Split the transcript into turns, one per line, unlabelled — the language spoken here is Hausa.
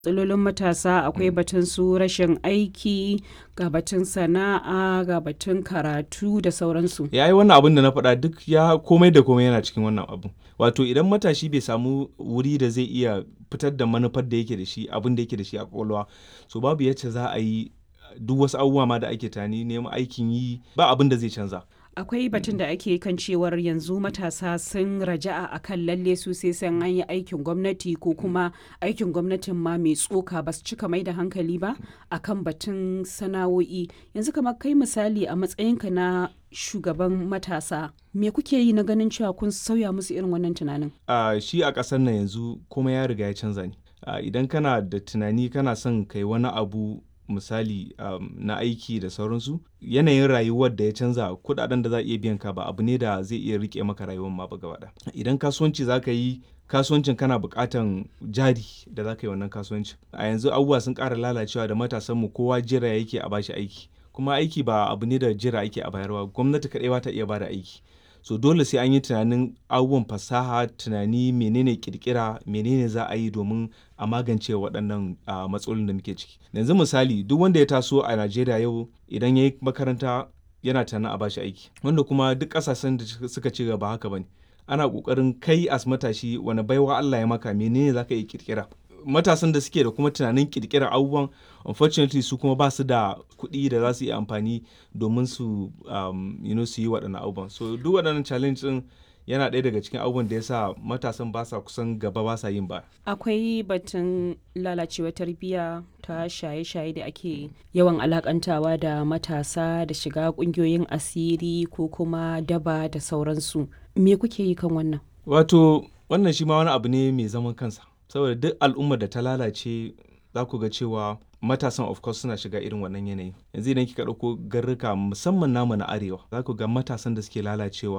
matsalolin matasa akwai batun su rashin aiki ga batun sana'a ga batun karatu da sauransu
ya yi wannan abin da na faɗa duk ya komai da komai yana cikin wannan abu wato idan matashi bai samu wuri da zai iya fitar da manufar da yake da shi abin da yake da shi a kwakwalwa so babu yacce za a yi duk wasu abubuwa ma da ake tani neman aikin yi ba abin da zai canza
akwai batun da ake kan cewar yanzu matasa sun raja'a akan lalle su sai san an yi aikin gwamnati ko kuma aikin gwamnatin ma mai tsoka ba su cika mai da hankali ba akan batun sana'o'i yanzu kamar kai misali a matsayinka na shugaban matasa me kuke yi na ganin cewa kun sauya musu irin wannan tunanin
uh, shi a ƙasar nan yanzu kuma ya riga ya canza ne uh, idan kana da tunani kana son kai wani abu misali um, na aiki da sauransu yanayin rayuwar da ya canza kudaden da za a iya biyan ka ba abu ne da zai iya rike maka rayuwar ma ba gaba idan kasuwanci za ka yi kasuwancin kana bukatan jari da za ka yi wannan kasuwancin a yanzu abubuwa sun ƙara lalacewa da matasanmu kowa jira yake a bashi aiki kuma aiki ba abu ne da jira ake a bayarwa gwamnati kaɗai ba ta iya bada aiki so dole sai an yi tunanin abubuwan fasaha tunani menene kirkira menene za a yi domin a magance waɗannan uh, matsalolin da muke ciki yanzu misali duk wanda ya taso a najeriya yau idan ya yi makaranta yana tunanin a bashi aiki wanda kuma duk ƙasashen da suka ci gaba haka bane ana ƙoƙarin kai as matashi wani baiwa allah ya maka menene za ka yi kirkira matasan da suke da kuma tunanin kirkirar abubuwan unfortunately su kuma ba su da kuɗi da za su yi amfani domin su um, you know, su yi waɗannan abubuwan so duk waɗannan challenge ɗin yana ɗaya daga cikin abubuwan da ya sa matasan ba sa kusan gaba ba sa yin ba
akwai batun lalacewar tarbiyya ta shaye-shaye da ake yawan alakantawa da matasa da shiga ƙungiyoyin asiri ko kuma daba da sauransu me kuke yi kan wannan
wato wannan shi ma wani abu ne mai zaman kansa saboda duk al'ummar da ta lalace za ku ga cewa matasan of course suna shiga irin wannan yanayi yanzu idan kika ɗauko garruka musamman namu na arewa za ku ga matasan da suke lalacewa